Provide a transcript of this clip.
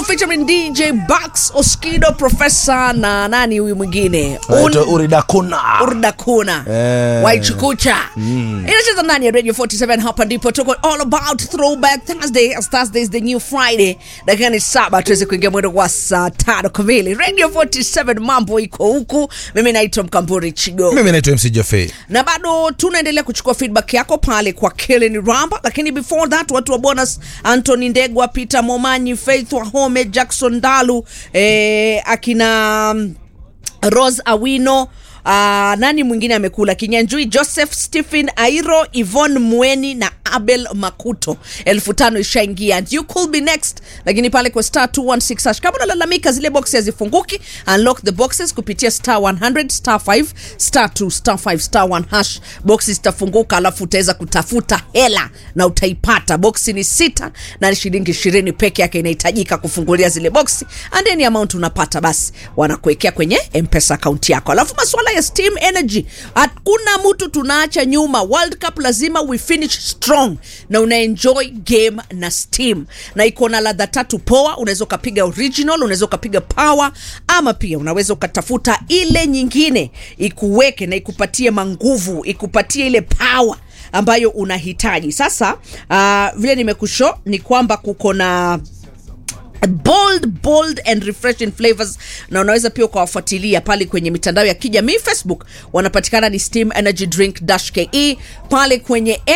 featuring DJ Bax Oskido Professor na nani huyu mwingine Anaitwa Uridakuna. Urdakuna Eh. Waichukucha inacheza ndani ya Radio 47 hapa ndipo tuko all about throwback Thursday as Thursday is the new Friday dakika ni saba tuweze kuingia mwendo wa saa tano kamili Radio 47 mambo iko huku mimi naitwa Mkamburi Chigo Mimi naitwa MC Jaffe. na bado tunaendelea kuchukua feedback yako pale kwa Kellen Ramba, lakini before that watu wa bonus Anthony Ndegwa, Peter Momanyi, Faith Wahome, Jackson Dalu eh, akina mm, Rose Awino Uh, nani mwingine amekula kinyanjui joseph stephen airo ivon mweni na abel makuto elfu tano ishaingia and you could be next lakini pale kwa star 216 hash kama unalalamika zile boxi hazifunguki unlock the boxes kupitia star 100 star 5 star 2 star 5 star 1 hash boxi zitafunguka alafu utaweza kutafuta hela na utaipata boxi ni sita na ni shilingi ishirini peke yake inahitajika kufungulia zile boxi and any amount unapata basi wanakuwekea kwenye mpesa akaunti yako alafu masuala ya steam energy hakuna mtu tunaacha nyuma world cup lazima we finish strong na una enjoy game na steam na iko na ladha tatu poa unaweza ukapiga original unaweza ukapiga power ama pia unaweza ukatafuta ile nyingine ikuweke na ikupatie manguvu ikupatie ile power ambayo unahitaji sasa uh, vile nimekusho ni kwamba kuko na bold bold and refreshing flavors na unaweza pia ukawafuatilia pale kwenye mitandao ya kijamii facebook wanapatikana ni steam energy drink dash ke pale kwenye